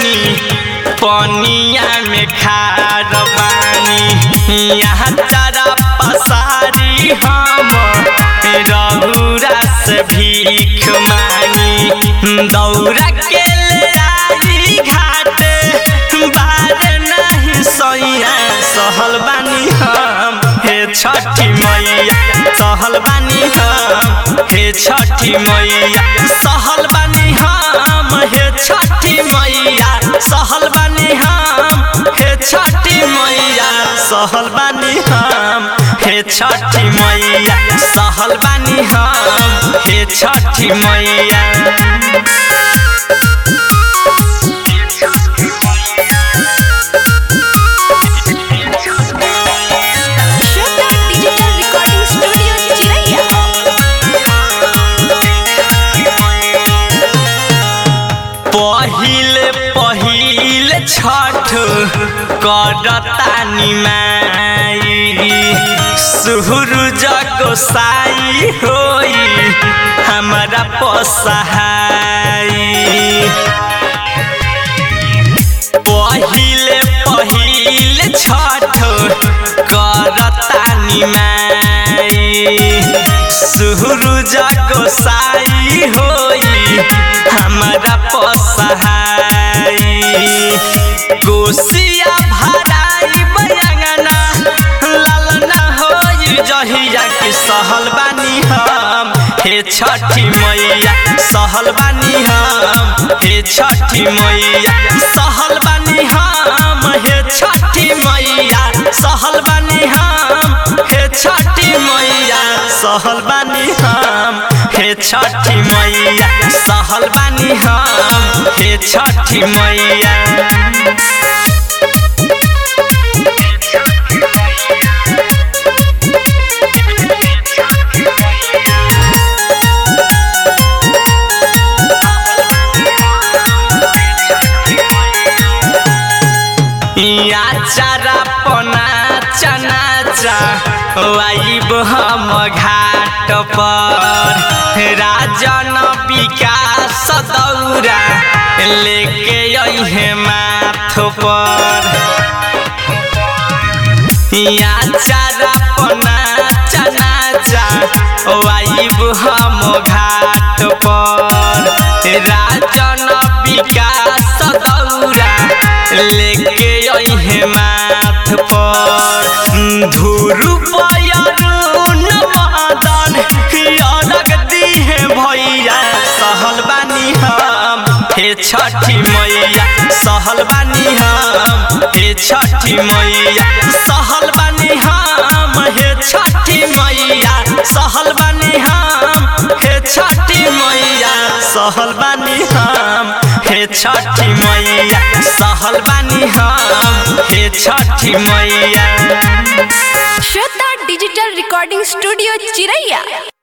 बानी पनिया में खार बानी यहाँ चारा पसारी हम रहुरा से भीख मांगी दौरा के ले आई घाटे बारे नहीं सैया सहल बानी हम हे छठी मैया सहल बानी हम हे छठी मैया सहल बानी हम हे छठी मैया सहल बानी हम हे छठी मैया सहल बानी हम हे छठी मैया सहल बानी हम हे छठी मैया श्रद्धा डिजिटल रिकॉर्डिंग स्टूडियो चिरैया पहिले पहिले छठ करतानी माई सूरज गोसाई होई हमारा पसहाई पहिले पहिले छठ करतानी माई सूरज गोसाई होई हमारा पसहाई कोसिया भराई बयंगना लालना होई जहिया के सहल बानी हम हे छठी मैया सहल बानी हम हे छठी मैया सहल बानी हम हे छठी मैया सहल बानी हम हे छठी मैया सहल बानी हम हे छठी मैया सहल बानी हम हे छठी मैया या चारा पना चनाचा वाइब हम घाट पर राजन विकास दौरा लेके अहे माथ पर या चारा पना चनाचा वाइब हम घाट पर राजन विकास दौरा लेके अहे माथ पर धुरु पयरुन मदन अरग दिहे भैया सहल बानी हम हे छठी मैया सहल बानी हम हे छठी मैया सहल बानी हम हे छठी मैया सहल बानी हम हे छठी मैया सहल बानी हम हे छठी मैया सहल बानी हम हे छठी मैया श्रद्धा डिजिटल रिकॉर्डिंग स्टूडियो चिरैया